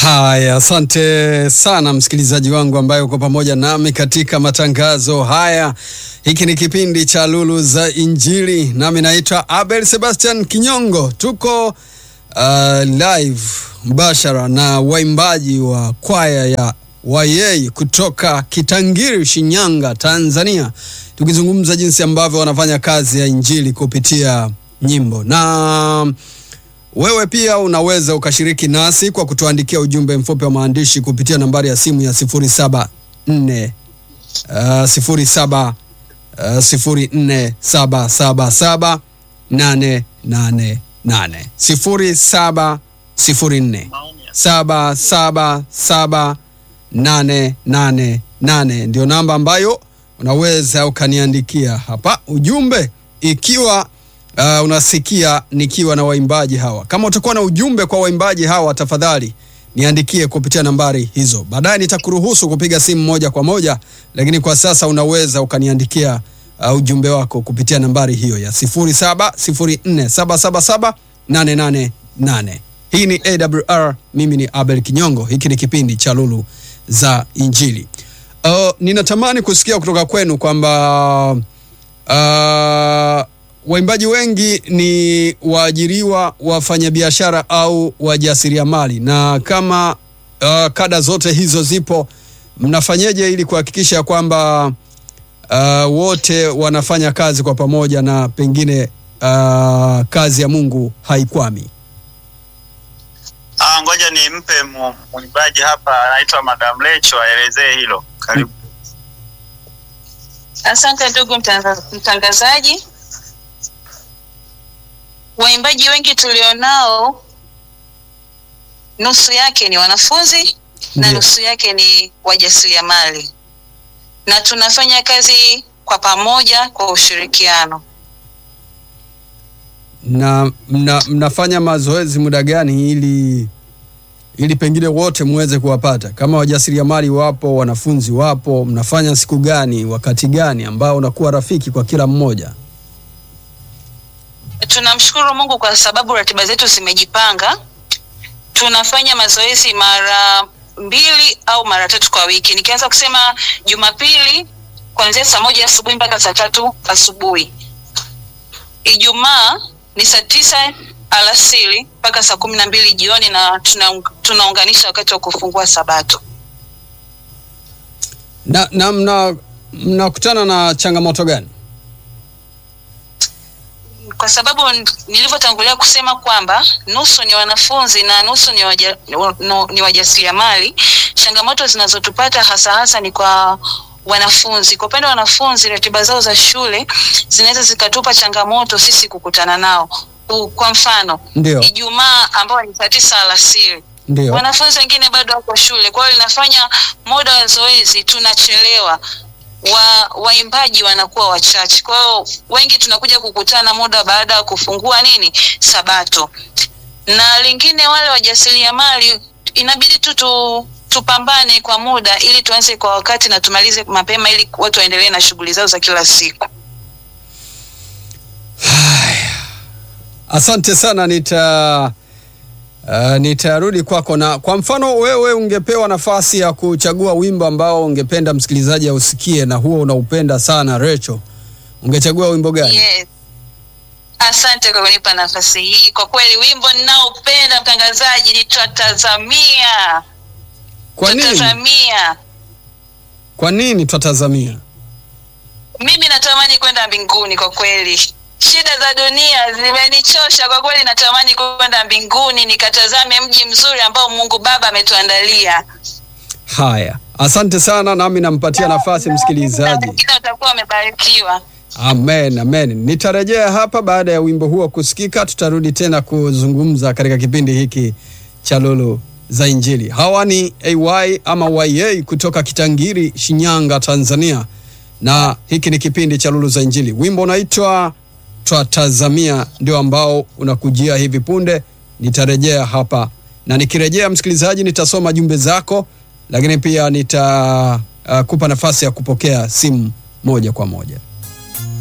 Haya, asante sana msikilizaji wangu ambaye uko pamoja nami katika matangazo haya. Hiki ni kipindi cha Lulu za Injili, nami naitwa Abel Sebastian Kinyongo. Tuko uh, live mbashara na waimbaji wa kwaya ya Wayei kutoka Kitangiri, Shinyanga, Tanzania, tukizungumza jinsi ambavyo wanafanya kazi ya injili kupitia nyimbo na wewe pia unaweza ukashiriki nasi kwa kutuandikia ujumbe mfupi wa maandishi kupitia nambari ya simu ya 074 uh, 07 uh, 04777888 0704 777888 ndio namba ambayo unaweza ukaniandikia hapa ujumbe ikiwa uh, unasikia nikiwa na waimbaji hawa. Kama utakuwa na ujumbe kwa waimbaji hawa, tafadhali niandikie kupitia nambari hizo. Baadaye nitakuruhusu kupiga simu moja kwa moja, lakini kwa sasa unaweza ukaniandikia uh, ujumbe wako kupitia nambari hiyo ya 0704777888. Hii ni AWR, mimi ni Abel Kinyongo. Hiki ni kipindi cha Lulu za Injili. Uh, ninatamani kusikia kutoka kwenu kwamba uh, waimbaji wengi ni waajiriwa, wafanyabiashara au wajasiriamali, na kama uh, kada zote hizo zipo, mnafanyeje ili kuhakikisha kwamba uh, wote wanafanya kazi kwa pamoja na pengine uh, kazi ya Mungu haikwami? Ah, ngoja nimpe mu- mwimbaji hapa anaitwa Madam Lecho aelezee hilo. Karibu. Asante ndugu mtanga- mtangazaji. Waimbaji wengi tulionao, nusu yake ni wanafunzi na Ndiyo. nusu yake ni wajasiriamali, na tunafanya kazi kwa pamoja kwa ushirikiano. na mna, mnafanya mazoezi muda gani ili ili pengine wote muweze kuwapata? Kama wajasiriamali wapo, wanafunzi wapo, mnafanya siku gani, wakati gani ambao unakuwa rafiki kwa kila mmoja? Tunamshukuru Mungu kwa sababu ratiba zetu zimejipanga. Tunafanya mazoezi mara mbili au mara tatu kwa wiki. Nikianza kusema Jumapili kuanzia saa moja asubuhi mpaka saa tatu asubuhi. Ijumaa ni saa tisa alasiri mpaka saa kumi na mbili jioni, na tuna, tunaunganisha wakati wa kufungua Sabato. Na, na mna mnakutana na changamoto gani? kwa sababu n- nilivyotangulia kusema kwamba nusu ni wanafunzi na nusu ni, waja, no, ni wajasiriamali. Changamoto zinazotupata hasa hasa ni kwa wanafunzi. Kwa upande wa wanafunzi, ratiba zao za shule zinaweza zikatupa changamoto sisi kukutana nao. U- Kwa mfano Ndio, Ijumaa ambayo ni saa tisa alasiri ndio. wanafunzi wengine bado wako shule, kwa hiyo linafanya muda wa zoezi tunachelewa, wa waimbaji wanakuwa wachache, kwa hiyo wengi tunakuja kukutana muda baada ya kufungua nini Sabato. Na lingine, wale wajasiriamali inabidi tu tu tupambane kwa muda ili tuanze kwa wakati na tumalize mapema ili watu waendelee na shughuli zao za kila siku. Asante sana, nita uh, nitarudi kwako. Na kwa mfano wewe ungepewa nafasi ya kuchagua wimbo ambao ungependa msikilizaji ausikie na huo unaupenda sana Recho, ungechagua wimbo gani? Yes. Asante kwa kunipa nafasi hii. Kwa kweli wimbo ninaopenda mtangazaji ni twatazamia. Kwa nini? Twatazamia. Kwa nini twatazamia? Mimi natamani kwenda mbinguni kwa kweli. Shida za dunia zimenichosha kwa kweli, natamani kwenda mbinguni nikatazame mji mzuri ambao Mungu Baba ametuandalia. Haya, asante sana, nami nampatia nafasi msikilizaji. Wengine watakuwa wamebarikiwa. Amen, amen. Nitarejea hapa baada ya wimbo huo kusikika, tutarudi tena kuzungumza katika kipindi hiki cha Lulu za Injili. Hawa ni AY ama YA kutoka Kitangiri, Shinyanga, Tanzania, na hiki ni kipindi cha Lulu za Injili. Wimbo unaitwa Twatazamia, ndio ambao unakujia hivi punde. Nitarejea hapa na nikirejea, msikilizaji, nitasoma jumbe zako, lakini pia nitakupa uh, kupa nafasi ya kupokea simu moja kwa moja.